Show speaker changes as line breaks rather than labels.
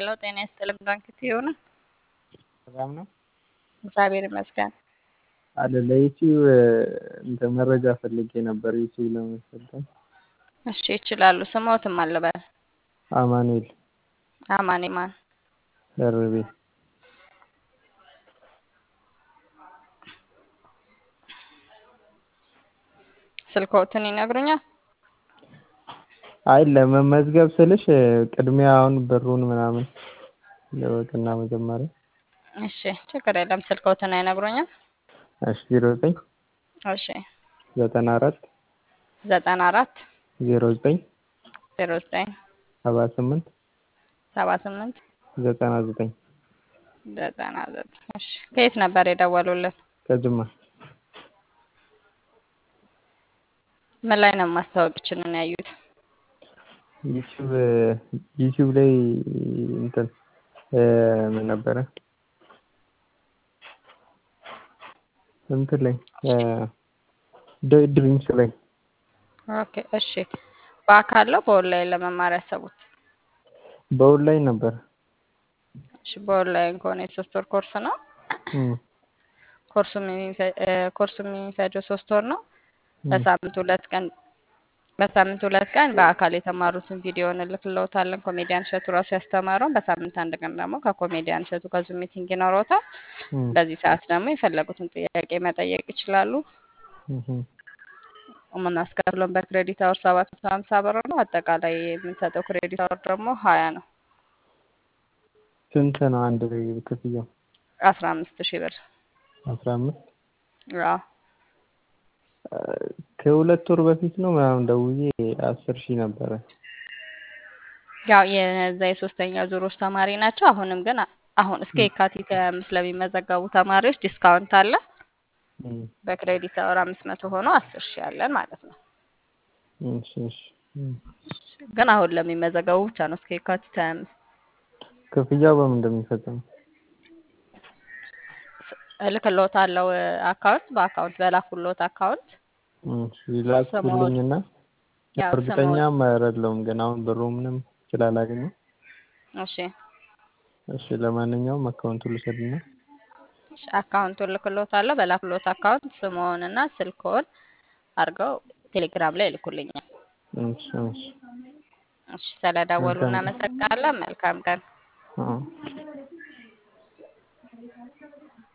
ሄሎ ጤና ይስጥልኝ ባንክት የሆነ
ሰላም ነው
እግዚአብሔር ይመስገን።
አለ ለዩቲዩብ እንትን መረጃ ፈልጌ ነበር ዩቲዩብ ለመሰልጠን።
እሺ ይችላሉ። ስሞትም አልበል
አማኑኤል
አማኔ ማን
ደርቤ
ስልኮትን ይነግሩኛል?
አይ ለመመዝገብ ስልሽ ቅድሚያ አሁን ብሩን ምናምን ለወቅና መጀመሪያ
እሺ ችግር የለም። ስልኮትን አይነግሩኛል?
እሺ ዜሮ ዘጠኝ
እሺ
ዘጠና አራት
ዘጠና አራት
ዜሮ ዘጠኝ
ዜሮ ዘጠኝ
ሰባ ስምንት
ሰባ ስምንት
ዘጠና ዘጠኝ
ዘጠና ዘጠኝ እሺ ከየት ነበር የደወሉልን?
ከጅማ
ምን ላይ ነው ማስታወቂያችንን ያዩት?
ዩቲዩብ ዩቲዩብ ላይ እንትን ምን ነበረ እንትን ላይ ድሪምስ ላይ
ኦኬ እሺ በአካል ነው በኦንላይን ለመማር ያሰቡት?
በኦንላይን ነበር።
እሺ በኦንላይን ከሆነ የሶስት ወር ኮርስ ነው። ኮርሱ ኮርሱ የሚፈጀው ሶስት ወር ነው። በሳምንት ሁለት ቀን በሳምንት ሁለት ቀን በአካል የተማሩትን ቪዲዮ እንልክልዎታለን። ኮሜዲያን እሸቱ ራሱ ያስተማረውን። በሳምንት አንድ ቀን ደግሞ ከኮሜዲያን እሸቱ ጋር ዙም ሚቲንግ ይኖረዎታል። በዚህ ሰዓት ደግሞ የፈለጉትን ጥያቄ መጠየቅ ይችላሉ። የምናስከፍለውን በክሬዲት አወር ሰባት መቶ ሀምሳ ብር ነው። አጠቃላይ የምንሰጠው ክሬዲት አወር ደግሞ ሀያ ነው።
ስንት ነው አንድ ላይ ክፍያው?
አስራ አምስት ሺህ ብር
አስራ አምስት
አዎ
ከሁለት ወር በፊት ነው ምናምን ደውዬ አስር ሺህ ነበረ።
ያው የዛ የሶስተኛ ዙሮች ተማሪ ናቸው። አሁንም ግን አሁን እስከ የካቲት ሀያ አምስት ለሚመዘገቡ ተማሪዎች ዲስካውንት አለ። በክሬዲት አወር አምስት መቶ ሆኖ አስር ሺህ አለን ማለት ነው።
እሺ እሺ
ግን አሁን ለሚመዘገቡ ብቻ ነው እስከ የካቲት ሀያ አምስት
ክፍያው በምን እንደሚፈጸም
እልክልዎታለሁ አካውንት በአካውንት በላኩልዎት አካውንት
ላኩልኝና እርግጠኛም አይደለሁም ግን አሁን ብሩ ምንም ስላላገኘው
እሺ
እሺ ለማንኛውም አካውንቱ ልውሰድና
አካውንቱን እልክልዎታለሁ በላኩልዎት አካውንት ስምዎንና ስልክዎን አድርገው ቴሌግራም ላይ ይልኩልኛል።
እሺ እሺ
እሺ ስለደወሉ እናመሰግናለን። መልካም ቀን።
አዎ